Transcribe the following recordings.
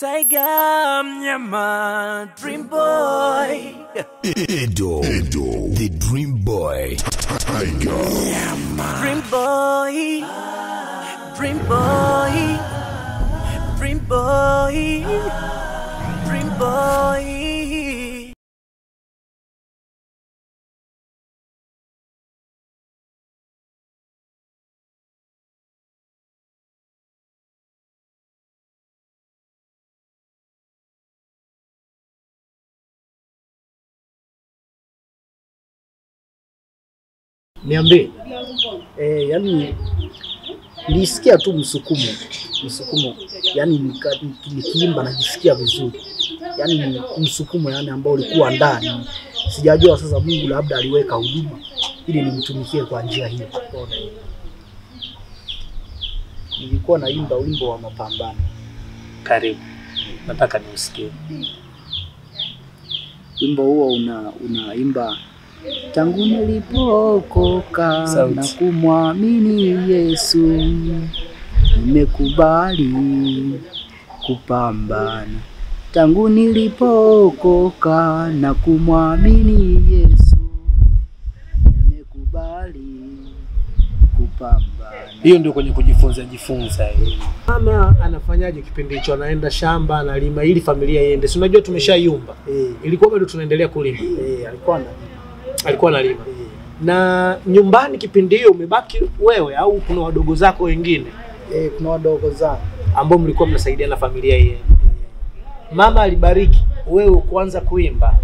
Tiger mnyama Dream Boy Edo, Edo, the Dream Boy, Tiger, Dream Boy Dream Boy Dream Boy Dream Boy Niambie. Eh, yani nilisikia tu msukumo msukumo, yani nika- niki- nikiimba najisikia vizuri, yani ni msukumo yani ambao ulikuwa ndani. Sijajua sasa Mungu labda aliweka huduma ili nimtumikie kwa njia hiyo. Unaona hiyo. Nilikuwa naimba wimbo wa mapambano. Karibu, nataka niusikie. Wimbo huo una unaimba tangu nilipookoka Sauti. na kumwamini Yesu, nimekubali kupambana. Tangu nilipookoka na kumwamini Yesu, nimekubali kupambana. Hiyo ndio kwenye kujifunza jifunza hiyo. Mama anafanyaje kipindi hicho? Anaenda shamba analima ili familia iende, si unajua tumeshayumba, Eh, ilikuwa bado tunaendelea kulima, eh, alikuwa na alikuwa analima. eh, Na nyumbani kipindi hiyo umebaki wewe au kuna wadogo zako wengine eh, kuna wadogo zangu ambao mlikuwa mnasaidiana familia yenu? Mama alibariki wewe kuanza kuimba,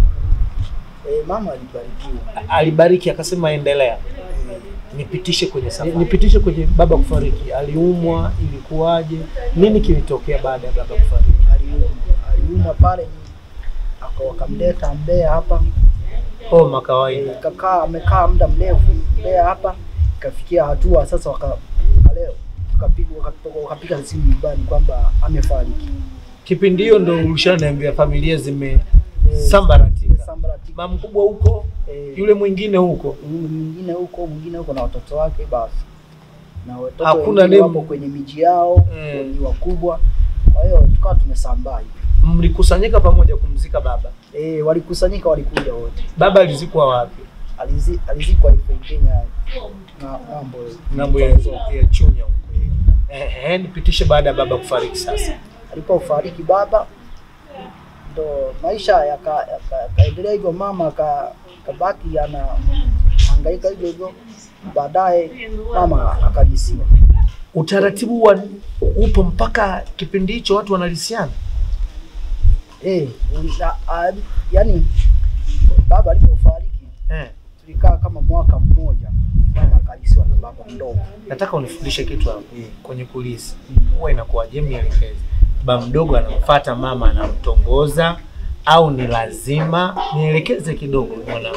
eh, mama alibarikiwa A- alibariki akasema endelea. eh, Nipitishe kwenye safari, nipitishe kwenye baba kufariki. Aliumwa, ilikuwaje? Nini kilitokea baada ya baba kufariki? aliumwa aliumwa pale aka- wakamleta Mbeya hapa Homa kawaida. Eh, kakaa amekaa muda mrefu Mbeya hapa, ikafikia hatua sasa waka leo wakapiga wakapiga wakapiga simu nyumbani kwamba amefariki. Kipindi hiyo ndo ulishaniambia familia zimesambaratika, Sambaratika. mama mkubwa huko, Eh, yule mwingine huko. mwingine huko mwingine huko na watoto wake basi, na watoto Hakuna wengine nemu. wapo kwenye miji yao Eh. ni wakubwa, kwa hiyo tukawa tumesambaa hivi. Mlikusanyika pamoja kumzika baba. Eh, walikusanyika walikuja wote. Baba alizikwa wapi? Alizi, alizikwa hivyo Kenya na ng'ambo Ng'ambo ya, ya Chunya huko. Eh, eh, nipitishe baada ya baba kufariki sasa. alipofariki baba ndo maisha yaka- yaka- yakaendelea hivyo, mama aka- akabaki ana hangaika hivyo hivyo. Baadaye mama akalisiwa. Utaratibu wa upo mpaka kipindi hicho watu wanalisiana. Eh, na- a- yani baba alipofariki Eh, tulikaa kama mwaka mmoja, mama akalisiwa na baba mdogo. nataka unifundishe kitu hapo kwenye kulisi. Huwa inakuwaje? Nielekeze. Baba mdogo anamfuata mama, anamtongoza au ni lazima? Nielekeze kidogo mwanangu.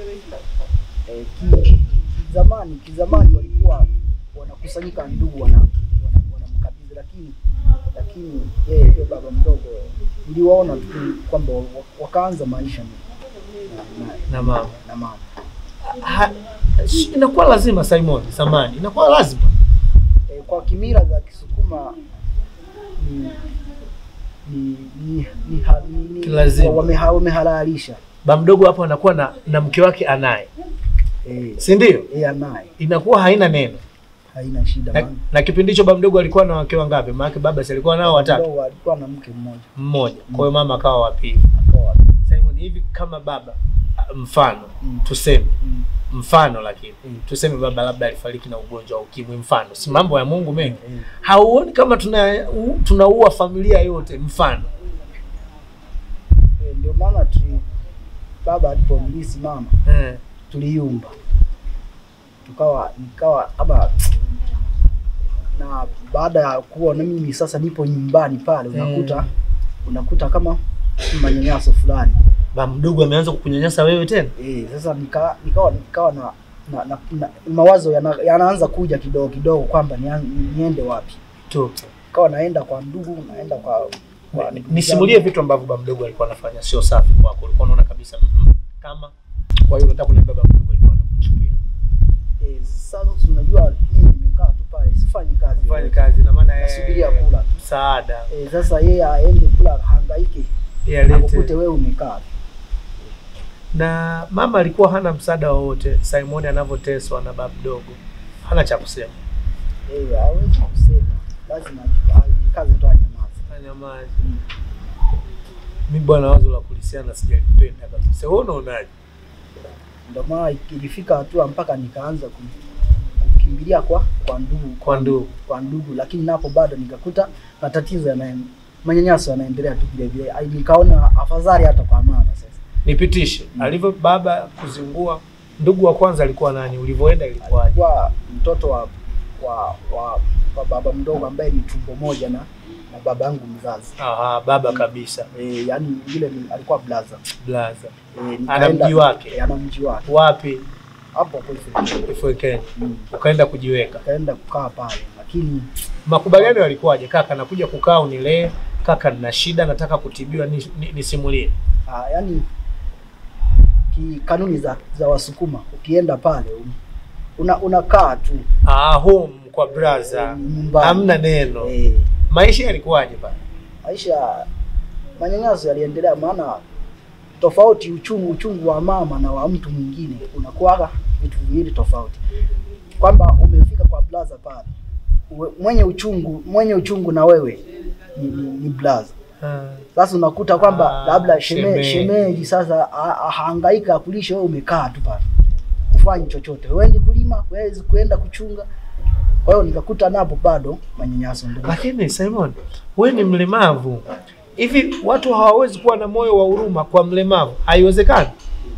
Eh, ki- kizamani kizamani walikuwa wanakusanyika ndugu wana wana- wanamkabidhi, lakini lakini yeye yule baba mdogo niliwaona tu kwamba wa- wakaanza maisha na, na, na mama na mama ha, sh- inakuwa lazima Simon samani, inakuwa lazima e, kwa kimila za Kisukuma ni ni ni, ni, ha- ni, ni Kilazima. wameha- wamehalalisha ba mdogo hapo anakuwa na, na mke wake anaye, eh, si ndio? yeye anaye Inakuwa haina neno haina shida na, maana na kipindi hicho ba mdogo alikuwa na wake wangapi? Maana baba si alikuwa nao watatu, mdogo alikuwa na mke mmoja mmoja. Kwa hiyo mama akawa wa pili. akawa Simon, hivi kama baba mfano Mm. tuseme mm, mfano lakini Mm. tuseme baba labda alifariki na ugonjwa wa ukimwi, mfano, si mambo ya Mungu mengi. eh, Hauoni kama tuna u- tunaua familia yote? Mfano eh, ndio maana tuli baba alipomlisi mama eh. tuliumba tukawa nikawa kama na baada ya kuwa na mimi sasa nipo nyumbani pale unakuta Mm. unakuta kama manyanyaso fulani ba mdogo ameanza kukunyanyasa wewe tena eh, sasa nika, nikawa nikawa na, na, na, na mawazo yana, yanaanza kuja kidogo kidogo kwamba nian- niende wapi tu. nikawa naenda kwa ndugu naenda kwa, kwa ndugu Nisimulie zangu. vitu ambavyo baba mdogo alikuwa anafanya sio safi kwako, ulikuwa unaona kabisa mm, kama kwa hiyo unataka kuniambia baba mdogo alikuwa anakuchukia. eh, sasa unajua mimi nimekaa tu pale sifanyi kazi Fanye yoyote. kazi na maana nasubiria kula tu msaada Eh, sasa yeye aende kula hangaike Yeye alete- akukute wewe umekaa. na mama alikuwa hana msaada wowote Simon anavyoteswa na babu mdogo, hana cha kusema. Eh, hawezi kusema. Lazima ajikaze tu anyamaze. Anyamaze. Mimi bwana, wazo la kulisiana sijalipenda kabisa. Wewe unaonaje? Ndio maana ilifika hatua mpaka nikaanza ku- kukimbilia kwa kwa ndugu Kwa ndugu. kwa ndugu, lakini napo bado nikakuta matatizo yana manyanyaso yanaendelea tu vile vile. Ai, Nikaona afadhali hata kwa mama sasa. Nipitishe alivyo baba kuzingua. Ndugu wa kwanza alikuwa nani? Ulivyoenda ilikuwaje? Kwa mtoto wa wa, wa, wa baba mdogo ambaye ni tumbo moja na na baba yangu mzazi. Aha, baba kabisa, E, yani yule ni- alikuwa blaza. blaza. E, Ana mji wake? E, ana mji wake. Wapi? Hapo hapo Ifeke. Ifwekeni. Mm. Ukaenda kujiweka. Akaenda kukaa pale lakini Makubaliano yalikuwaje? Kaka, nakuja kukaa unilee. Kaka, nina shida, nataka kutibiwa, ni- ni- nisimulie. Ah, yani ki kanuni za, za Wasukuma ukienda pale un- una unakaa tu Ah, home kwa braza, eh, nyumbani. hamna neno. Eh, Maisha yalikuwaje pale? maisha manyanyaso yaliendelea, maana tofauti uchungu uchungu wa mama na wa mtu mwingine unakuwaga vitu viwili tofauti, kwamba umefika kwa blaza pale uwe- mwenye uchungu mwenye uchungu na wewe ni, ni, ni blaza Ah, Sasa unakuta kwamba Ah, labda sheme, shemeji. shemeji sasa a- ahangaika akulisha, wewe umekaa tu pale ufanyi chochote, huendi kulima, huwezi kuenda kuchunga. Kwa hiyo nikakuta napo bado manyanyaso ndio. Lakini Simon, wewe ni mlemavu. Hivi watu hawawezi kuwa na moyo wa huruma kwa mlemavu? Haiwezekani.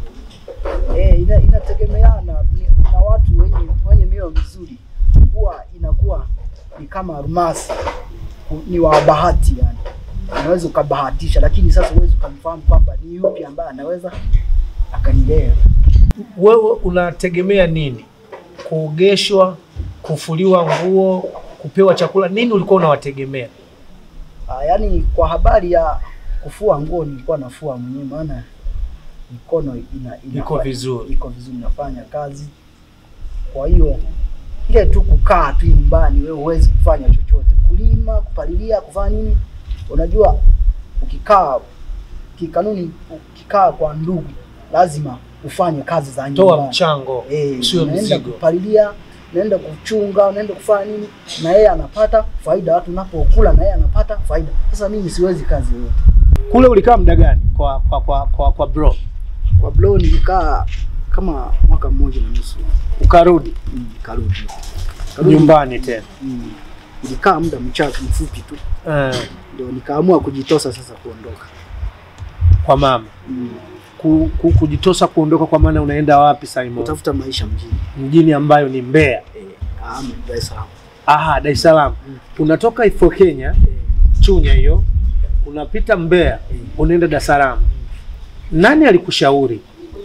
Eh, ina, inategemeana ni- na watu wenye wenye mioyo mizuri, huwa inakuwa ni kama almasi, ku- ni wa bahati yani, unaweza ukabahatisha, lakini sasa huwezi ukamfahamu kwamba ni yupi ambaye anaweza akanilea. Wewe unategemea nini? Kuogeshwa, kufuliwa nguo, kupewa chakula, nini ulikuwa unawategemea? Ah, yaani kwa habari ya kufua nguo nilikuwa nafua mwenyewe, maana mikono ina, ina Iko vizuri. iko vizuri, nafanya kazi. Kwa hiyo ile tu kukaa tu nyumbani, wewe huwezi kufanya chochote, kulima, kupalilia, kufanya nini. Unajua, ukikaa kikanuni, ukikaa kwa ndugu, lazima ufanye kazi za Toa nyumbani. mchango, Eh, sio unaenda mzigo. kupalilia, unaenda kuchunga, unaenda kufanya nini, na yeye anapata faida. Watu unapokula na yeye anapata faida. Sasa mimi siwezi kazi yoyote. Kule ulikaa muda gani kwa kwa kwa kwa, kwa bro? Kwa blow nilikaa kama mwaka mmoja na nusu, Ukarudi Mm, karudi Karudi. nyumbani tena. Mm, nilikaa muda mchache mfupi tu, Eh, ndio nikaamua kujitosa sasa kuondoka. kwa mama. Mm, Ku, ku, kujitosa kuondoka kwa maana unaenda wapi Simon? kutafuta maisha mjini, Mjini ambayo ni Mbeya. eh, ama Dar es Salaam. Aha, Dar es Salaam. Mm. Unatoka Ifo Kenya, Eh, Chunya hiyo, unapita Mbeya, unaenda Dar es Salaam. Nani alikushauri?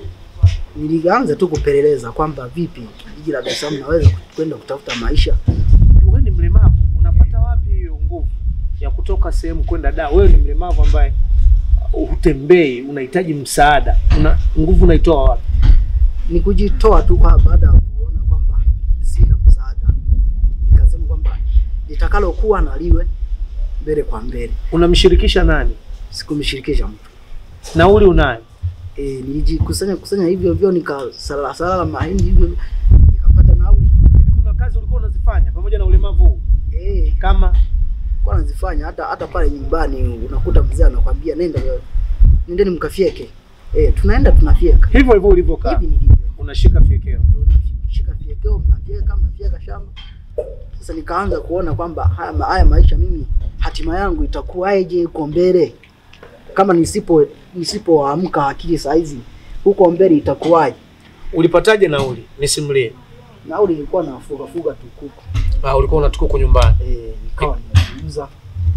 nilianza tu kupeleleza kwamba vipi jiji la Dar es Salaam naweza kwenda kutafuta maisha Wewe ni mlemavu, unapata wapi hiyo nguvu ya kutoka sehemu kwenda da? Wewe ni mlemavu ambaye uh, hutembei, unahitaji msaada, una nguvu unaitoa wapi? ni kujitoa tu kwa baada ya kuona kwamba sina msaada, nikasema kwamba litakalokuwa na liwe mbele kwa mbele, Unamshirikisha nani? sikumshirikisha mtu. Nauli unayo? E, nilijikusanya kusanya hivyo hivyo, nikasalala salala mahindi hivyo, nikapata nauli Hivi kuna kazi ulikuwa unazifanya pamoja na ulemavu huu? eh, Kama kwa nazifanya hata hata pale nyumbani, unakuta mzee anakwambia nenda, nendeni mkafyeke. Eh, tunaenda tunafyeka hivyo hivyo ulivyokaa, hivi nilivyo, unashika fyekeo. unashika fyekeo, mnafyeka mnafyeka shamba. Sasa nikaanza kuona kwamba haya, ma- haya maisha mimi hatima yangu itakuwaje huko mbele, kama nisipo nisipoamka akili saa hizi huko mbele itakuwaje? Ulipataje nauli? Nisimulie. Nauli ilikuwa nafuga fuga tu kuku Ah, ulikuwa unatuka huko nyumbani. eh, nikawa ninauza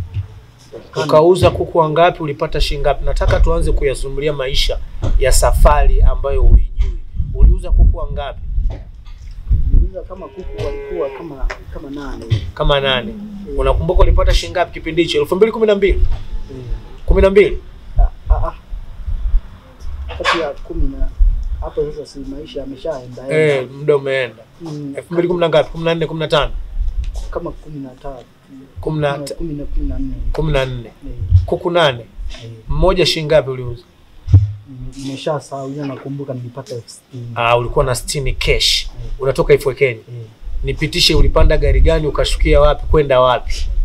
Ukauza kuku wangapi? Ulipata shilingi ngapi? Nataka tuanze kuyazungumzia maisha ya safari ambayo huijui. Uliuza kuku wangapi? Niliuza kama kuku walikuwa kama kama nane hivi. Kama nane. Unakumbuka ulipata shilingi ngapi kipindi hicho? elfu mbili kumi na mbili kumi na mbili Ah, ah, ah. kati ya kumi na hapo sasa, si maisha yameshaenda Eh, enda. muda umeenda. Mm, elfu mbili kumi na ngapi? kumi na nne kumi na tano kama kumi na tatu kumi na kumi na kumi na nne kumi na nne Eh, kuku nane eh, mmoja shilingi ngapi uliuza? nimeshasahau ila nakumbuka nilipata elfu sitini Ah, ulikuwa na 60 cash. Unatoka Ifwekeni. Eh, Nipitishe, ulipanda gari gani ukashukia wapi kwenda wapi?